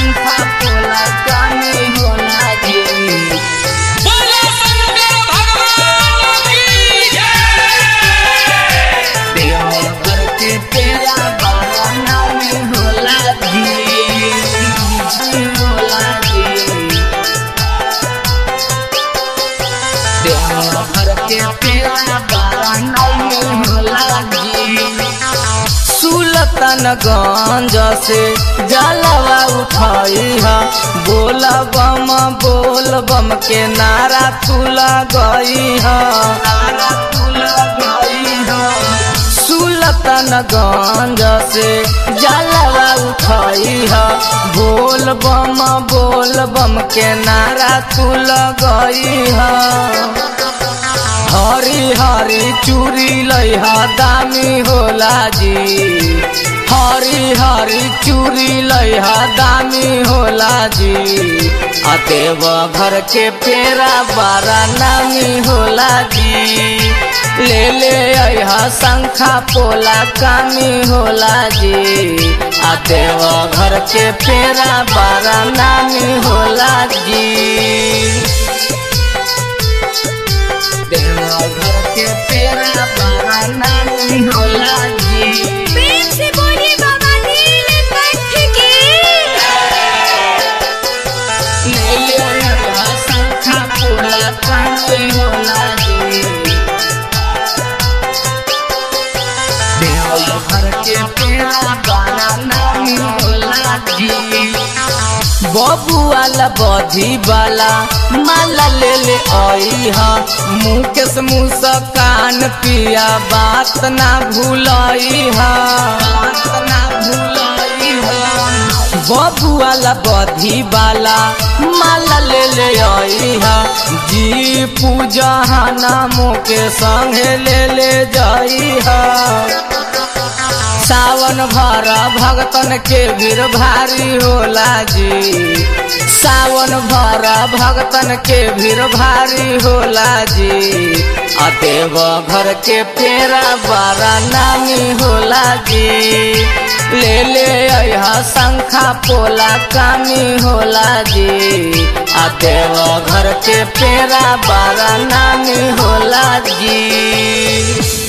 शंखा पोला कानी होला जी बोलो शंकर भगवान की जय देवघर के पेड़ा बाबा नामी होला जी होला जी देवघर के पेड़ा बाबा नामी होला जी सुलतानगंज से जलवा उठाई है बोल बम बोल बम के नारा तुला गई है नारा तुला गई है सुलतानगंज से जलवा उठाई है बोल बम बोल बम के नारा तुला गई है हरी हरी चूड़ी लइहा दामी होला जी हरी हरी चूड़ी लइहा दामी होला जी आ देव घर के पेरा बारा नामी होला जी ले ले अहा शंखा पोला कामी होला जी आ देव घर के पेरा बारा नामी होला जी देवघर के पेड़ा बाबा नानी होला जी प्रेम से बोलिए बाबा नीलकंठ की ले ले अहा शंखा पोला कानी होला जी देवघर के पेड़ा बाबा नानी होला जी बबुआला बधी वाला माला ले ले आई हा मुकेश मुस्कान पिया बात ना भूलाई हा बात ना भूलाई हा बबुआला बधी वाला माला ले ले आई हा जी पूजा नामों के संगे ले ले जाई हा सावन भर भगतन के भीड़ भारी होला जी सावन भर भगतन के भीड़ भारी होला जी आ देव घर के पेरा बड़ा नामी होला जी ले ले अहा शंखा पोला कामी होला जी आ देव घर के पेरा बड़ा नामी होला जी